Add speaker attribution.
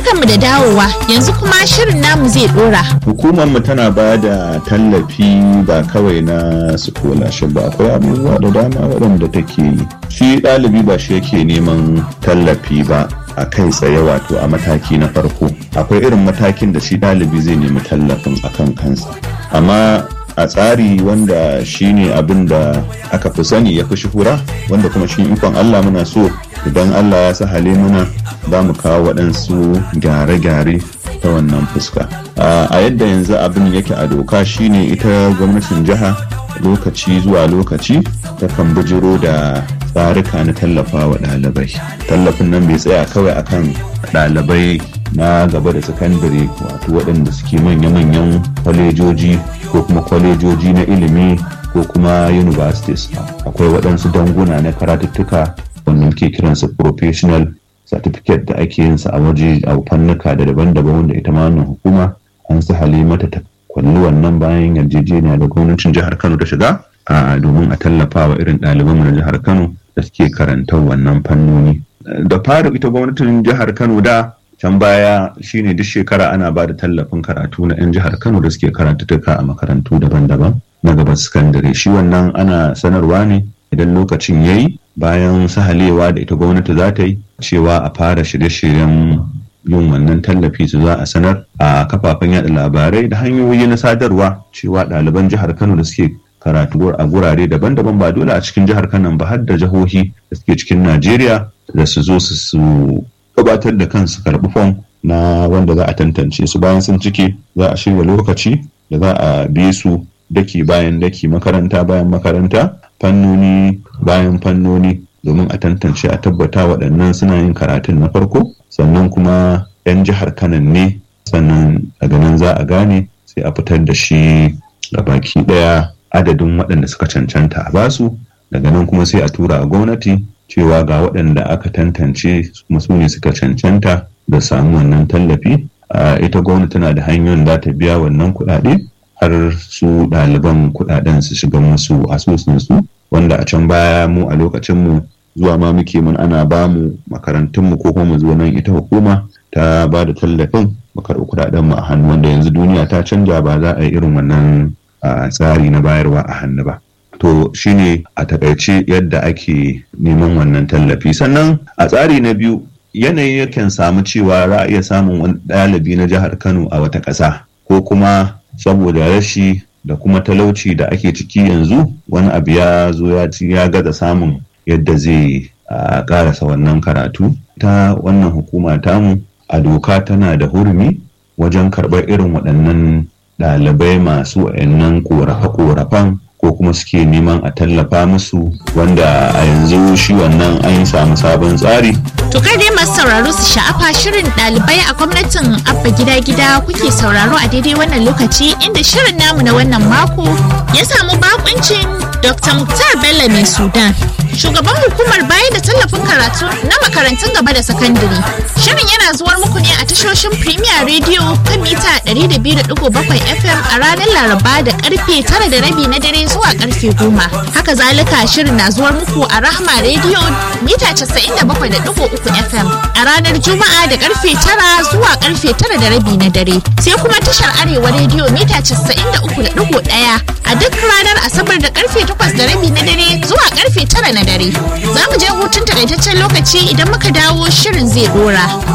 Speaker 1: Barkanmu da dawowa yanzu kuma shirin namu zai dora.
Speaker 2: Hukumar mu tana ba da tallafi ba kawai na scholarship ba akwai abubuwa da dama waɗanda take yi. Shi ɗalibi ba shi yake neman tallafi ba a kai tsaye wato a mataki na farko. Akwai irin matakin da shi ɗalibi zai nemi tallafin akan kansa. Amma a tsari wanda shine abin da aka fi sani ya fi shuhura wanda kuma shi ikon Allah muna so idan Allah ya sahale muna za mu kawo waɗansu gyare-gyare ta wannan fuska a yadda yanzu abin yake a doka shine ita gwamnatin jiha lokaci zuwa lokaci takan bijiro da tsarika na tallafa wa ɗalibai tallafin nan bai tsaya kawai akan ɗalibai na gaba da sakandare wato waɗanda suke manya-manyan kwalejoji ko kuma kwalejoji na ilimi ko kuma universities akwai waɗansu danguna na karatuttuka wanda muke kiransu professional certificate da ake yin sa a waje a fannuka da daban-daban wanda ita ma wannan hukuma an su mata ta kwalli wannan bayan yarjejeniya da gwamnatin jihar kano ta shiga a domin a tallafa wa irin ɗalibanmu na jihar kano da suke karantar wannan fannoni da fara ita gwamnatin jihar kano da can baya shine duk shekara ana ba da tallafin karatu na 'yan jihar kano da suke karantuka a makarantu daban-daban na gaba sakandare shi wannan ana sanarwa ne idan lokacin ya yi bayan sahalewa da ita gwamnati za ta yi cewa a fara shirye-shiryen yin wannan tallafi su za a sanar a kafafen yada labarai da hanyoyi na sadarwa cewa ɗaliban jihar kano da suke karatu a gurare daban-daban ba dole a cikin jihar kano ba har da jihohi da suke cikin najeriya da su zo su gabatar da kansu karɓi fom na wanda za a tantance su bayan sun cike za a shirya lokaci da za a bi su daki bayan daki makaranta bayan makaranta fannoni bayan fannoni domin a tantance a tabbata waɗannan suna yin karatun na farko sannan kuma 'yan jihar kanan ne sannan daga nan za a gane sai a fitar da shi ga baki ɗaya adadin waɗanda suka cancanta a basu daga nan kuma sai a tura a gwamnati cewa ga waɗanda aka tantance kuma su ne suka cancanta da samu wannan tallafi ita gwamnati tana da hanyoyin da ta biya wannan kuɗaɗe har su ɗaliban kuɗaɗen su shiga musu asusunsu wanda a can baya mu a lokacinmu zuwa ma muke mun ana ba mu makarantunmu ko kuma mu zo nan ita hukuma ta ba da tallafin mu karɓi kuɗaɗen mu a hannu wanda yanzu duniya ta canja ba za a yi irin wannan tsari na bayarwa a hannu ba to shine a takaice yadda ake neman wannan tallafi sannan a tsari na biyu yanayi yakan samu cewa za a iya samun wani ɗalibi na jihar kano a wata ƙasa ko kuma saboda rashi da kuma talauci da ake ciki yanzu wani abu ya zo ya gaza samun yadda zai karasa wannan karatu ta wannan hukuma tamu a doka tana da hurumi wajen karɓar irin waɗannan ɗalibai masu wayannan ƙorafe-ƙorafen ko kuma suke neman a tallafa musu wanda a yanzu shi wannan an samu sabon tsari
Speaker 1: To kai dai masu sauraro su sha'afa shirin ɗalibai a gwamnatin abba gida gida kuke sauraro a daidai wannan lokaci inda shirin namu na wannan mako ya samu bakuncin Dr. Muktar Bello mai Sudan. Shugaban hukumar bayar da tallafin karatu na makarantun gaba da sakandare. Shirin yana zuwar muku ne a tashoshin Premier Radio kan mita 200.7 FM a ranar Laraba da karfe 9 da rabi na dare zuwa karfe 10. Haka zalika shirin na zuwar muku a Rahma Radio mita 97.3 FM a ranar Juma'a da karfe 9 zuwa karfe 9 da rabi na dare. Sai kuma tashar Arewa Radio mita 93.1 a duk ranar Asabar da karfe 8 da rabi na dare zuwa karfe 9 na dare. Za mu je hutun takaitaccen lokaci idan muka dawo shirin zai dora.